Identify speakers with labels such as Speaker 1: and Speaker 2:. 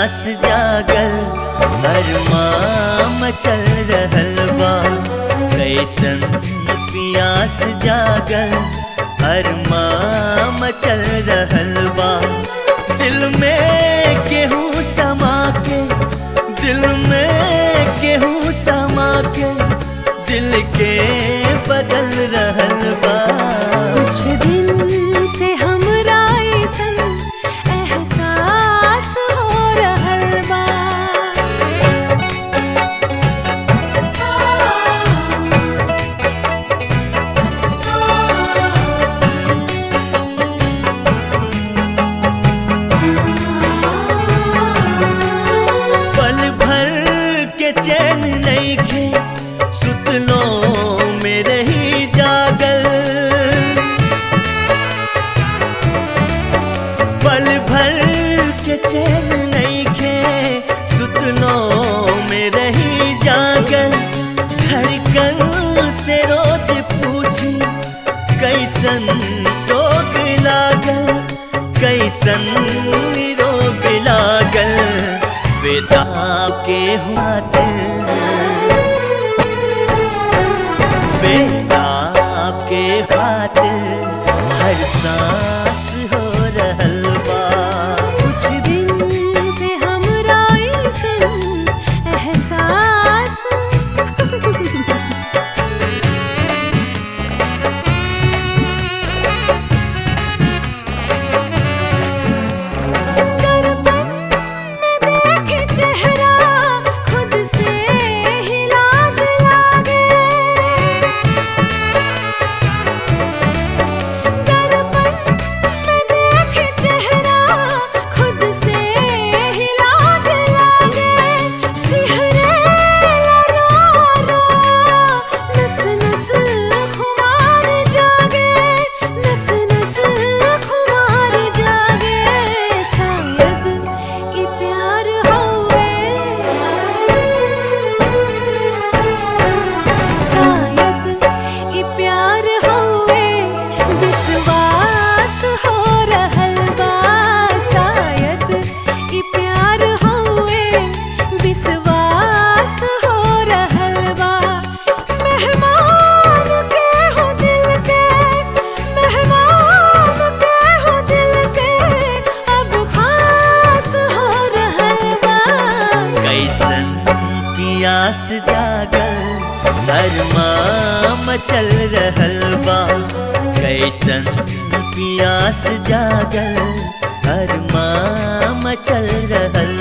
Speaker 1: पियास जागल अरमाम चल रहल बा कैसन पियास जागल अरमाम चल रहल बा दिल में केहू समा के दिल में केहू समा के दिल के बदल रहल बा
Speaker 2: कुछ दिन से हमरा अइसन एहसास हो रहल बा
Speaker 1: पल भर के चैन नहीं खे सुतलो में रही जागल पल भर के चैन नहीं खे सुतलो में रही जागल धड़कन से रोज पूछी कैसन रोग लागल कैसन रोग लागल बेदा के हुआ दिल बेदा के खातिर हर सांस हो रहल बा
Speaker 2: कुछ दिन से हमरा अइसन एहसास दर्पण में देखे चेहरा खुद से ही लाज लागे दर्पण में देखे चेहरा खुद से ही लाज लागे सिहरे रो रो नस नस खुमार जागे नस नस खुमार जागे शायद ई प्यार होवे शायद ई प्यार होवे विश्वास हो रहल बा शायद ई प्यार होवे विश्वास हो रहल बा मेहमान के हो दिल के मेहमान के हो दिल के अब खास हो रहल बा
Speaker 1: कैसन पियास जागल अरमाम चल रहल बा कैसन पियास जागल अरमाम चल रहल